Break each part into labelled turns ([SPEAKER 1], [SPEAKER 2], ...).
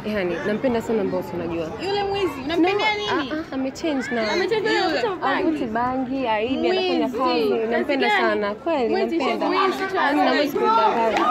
[SPEAKER 1] Yani nampenda sana Mbosso unajua.
[SPEAKER 2] Yule mwizi unampendea
[SPEAKER 1] No,
[SPEAKER 2] nini?
[SPEAKER 1] ah, ah, amechange na
[SPEAKER 2] Amechange na
[SPEAKER 1] Yule.
[SPEAKER 2] kuvuta bangi.
[SPEAKER 1] Havuti bangi, aibi, anafanya
[SPEAKER 2] Mwizi.
[SPEAKER 1] kazi. Nampenda
[SPEAKER 2] Kazi gani?
[SPEAKER 1] sana. Kweli
[SPEAKER 2] Mwizi,
[SPEAKER 1] nampenda.
[SPEAKER 2] mwizi tu
[SPEAKER 1] Yaani naweza kudanganya.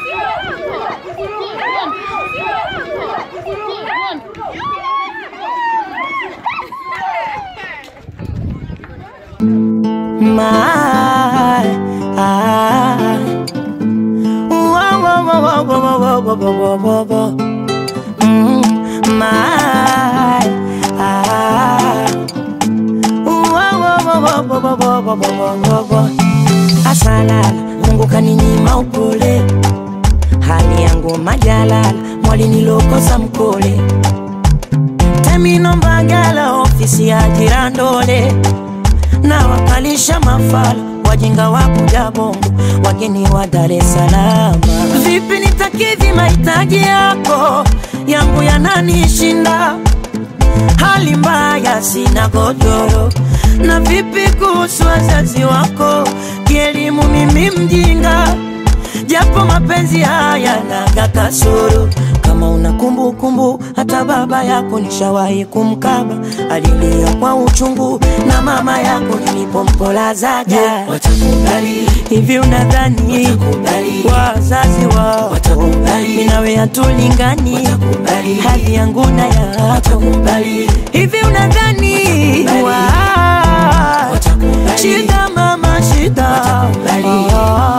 [SPEAKER 3] My, ah. Whoa, whoa, whoa, whoa, whoa, whoa, whoa, whoa, whoa, whoa. Mm, my, ah. Whoa, whoa, whoa, whoa, whoa, whoa, whoa, whoa, whoa, whoa. Asalala, Mungu kaninyima upole, hali yangu majalala, mwalinilokosa mkole Temino Mbagala, ofisi ya Jirandole na wakalisha mafala wajinga wa kuja bongo wageni wa Dar es Salaam. Vipi nitakidhi mahitaji yako yangu yananishinda, hali mbaya, sina godoro. Na vipi kuhusu wazazi wako, kielimu mimi mjinga, japo mapenzi haya naga kasoro kama una kumbukumbu, hata baba yako nishawahi kumkaba, alilia kwa uchungu, na mama yako nilipompolazaja. Watakubali hivi, unadhani wazazi wao watakubali? Mimi nawe hatulingani, hali yangu na yako hivi, unadhani wa- shida mama shida Ah.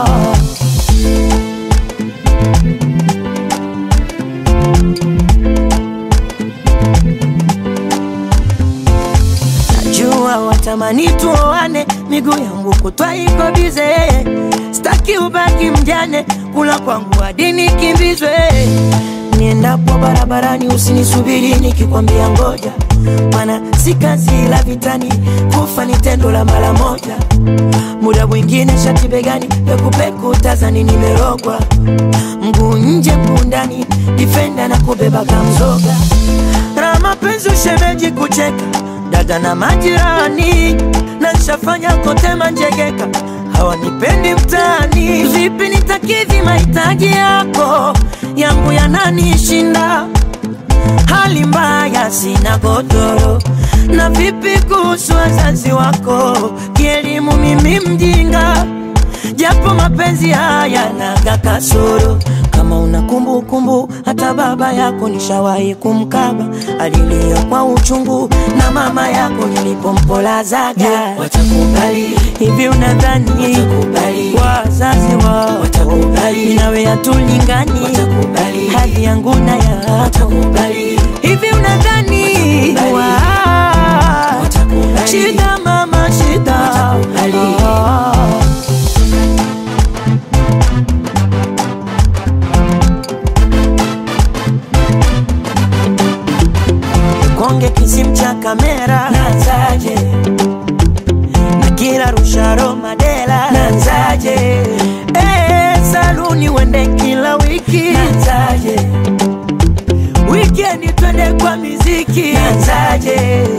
[SPEAKER 3] Najua watamani tuoane, miguu yangu kutwa iko bize, staki ubaki mjane, kula kwangu hadi nikimbizwe. Niendapo barabarani usinisubiri nikikwambia ngoja, maana si kazi la vitani, kufa ni tendo la mara moja. Muda mwingine shati begani, pekupeku tazani nimerogwa, mguu nje mguu ndani, difenda na kubeba kamzoga na mapenzi ushemeji kucheka dada na majirani na nshafanya kote manjegeka hawanipendi mtaani vipi nitakidhi mahitaji yako yangu yananishinda hali mbaya sina godoro na vipi kuhusu wazazi wako kielimu mimi mjinga japo mapenzi haya naga kasoro kama una kumbukumbu hata baba yako nishawahi kumkaba alilia kwa uchungu na mama yako nilipompolazaga watakubali hivi unadhani wazazi wao watakubali nawe hatulingani hali yangu na yako hivi unadhani wa- shida mama shida Ah. konge kisim cha kamera nanzaje na kila rusharo madela nanzaje eh, saluni wende kila wiki nanzaje wikendi twende kwa miziki nanzaje